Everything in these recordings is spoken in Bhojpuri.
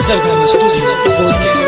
सरगम स्टूडियो बोधगया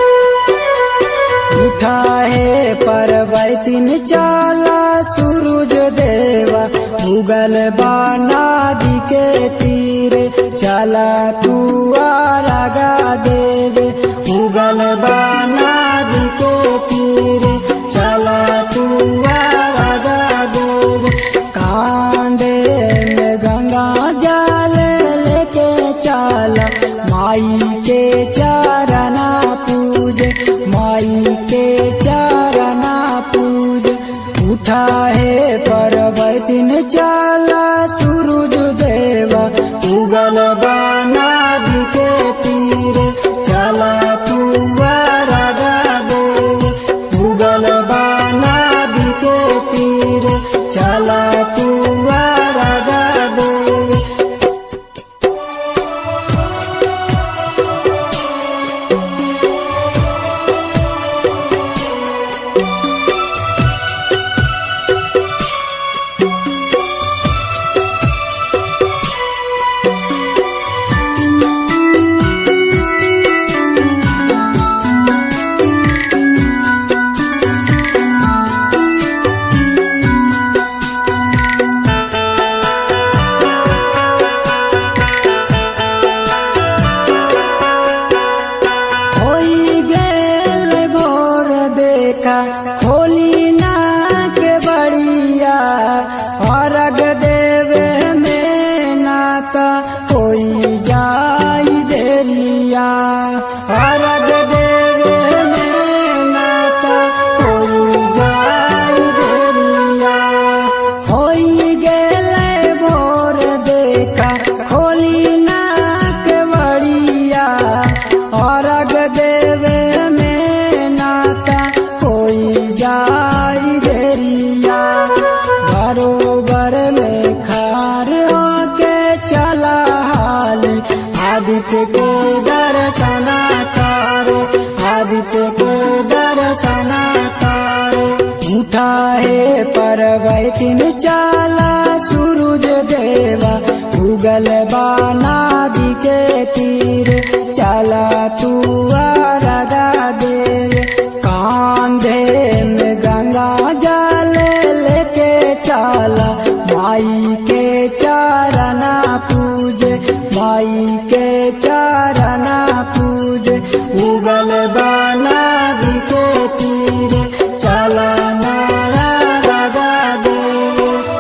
उठा है परवैतिन चाला सूरज देवा उगल बानादि के तीरे चला तू आरागा देवे उगल बानादि के तीरे चला तू आरागा देवे कांदे में गंगा जल लेके चला माई के चरना पूज माई के चरना पूज उठा है परवतिन चला सूरज देवा उगल बानादि के तीरे चला तू राधा देव उगल बानादि के तीरे चला तू राधा देव होई गेल भोर देखा खोली ना के बड़िया अर्घ देवे में नाता कोई जाई देरिया अर्घ देवे में नाता कोई जाई देरिया होई गेल भोर देखा खोली ना के बड़िया अर्घ देवे में नाता कोई जाई देरिया बरोबर में खार होके चला हाल आदित्य के दर्शना कर आदित्य के दर्शना कर उठा है परवैतिन चाला सूरज देवा उगल बानादि के तीर चला तू राधा देव कांधे में गंगा जल लेके चला माई के चरना पूज माई के चरना पूज उगल बानादि के तीर चला राधा देव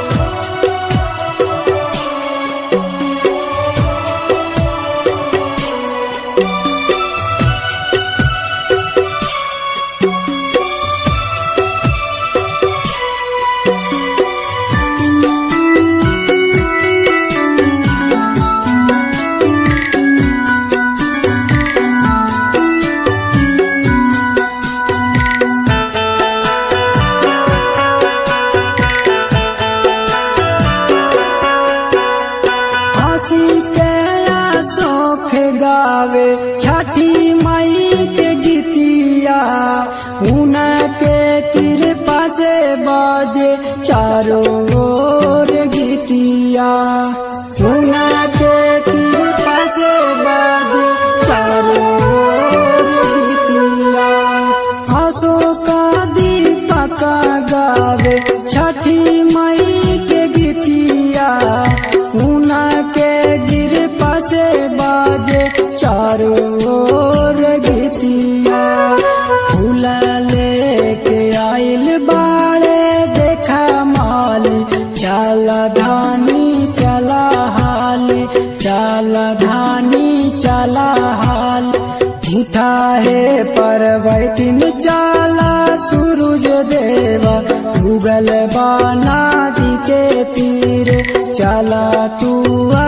हंसी के शोख गावे छठी मई के गीतिया उनके कृपा से बाजे चारों ओर गीतिया उनके कृपा से बाजे चारों ओर गीतिया अशोका दीपक गावे छठी मई के गीतिया उना के गिरपा से बाजे चारों ओर गीतिया फूल लेके आइल बाड़े देखा माली चला धानी चला हाल चला धानी चला हाल उठा है परवैतिन चाला सूरज देवा उगल बानादि के तीर चला तू